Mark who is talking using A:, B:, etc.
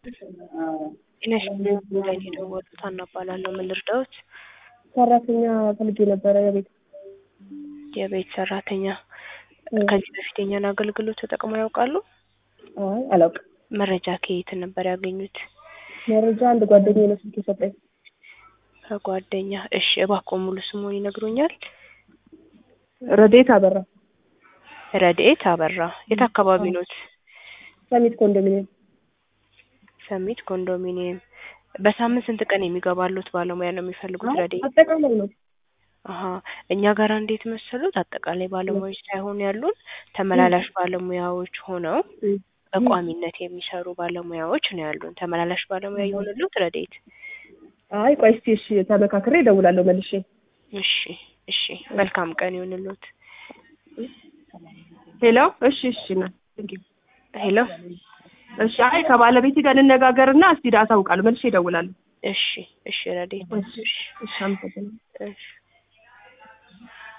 A: ጤና ይስጥልኝ ላይ የደወሉት ሀና እባላለሁ። ምን ልርዳዎት?
B: ሰራተኛ ፈልጌ ነበረ የቤት
A: የቤት ሰራተኛ። ከዚህ በፊት የኛን አገልግሎት ተጠቅመው ያውቃሉ?
B: አይ አላውቅም።
A: መረጃ ከየት ነበር ያገኙት?
B: መረጃ አንድ ጓደኛዬ ነው ስልክ የሰጠኝ።
A: ከጓደኛ። እሺ፣ እባክዎ ሙሉ ስሙን ይነግሩኛል?
B: ረዴት አበራ
A: ረድኤት አበራ። የት አካባቢ ኖት?
B: ሰሚት ኮንዶሚኒየም።
A: ሰሚት ኮንዶሚኒየም። በሳምንት ስንት ቀን የሚገባሉት ባለሙያ ነው የሚፈልጉት? ረድኤት
B: አጠቃላይ ነው።
A: አሀ እኛ ጋር እንዴት መሰሉት? አጠቃላይ ባለሙያዎች ሳይሆን ያሉን ተመላላሽ ባለሙያዎች ሆነው በቋሚነት የሚሰሩ ባለሙያዎች ነው ያሉን። ተመላላሽ ባለሙያ የሆኑሉት ረድኤት?
B: አይ ቆይ እስኪ እሺ ተመካክሬ እደውላለሁ መልሼ።
A: እሺ እሺ፣ መልካም ቀን ይሁንልዎት።
B: ሄሎ እሺ እሺ ና
A: ሄሎ
B: እሺ አይ ከባለቤቴ ጋር እንነጋገርና እስቲ አሳውቃለሁ መልሼ እደውላለሁ።
A: እሺ እሺ፣ ረድኤት እሺ
B: እሺ አመሰግናለሁ።
A: እሺ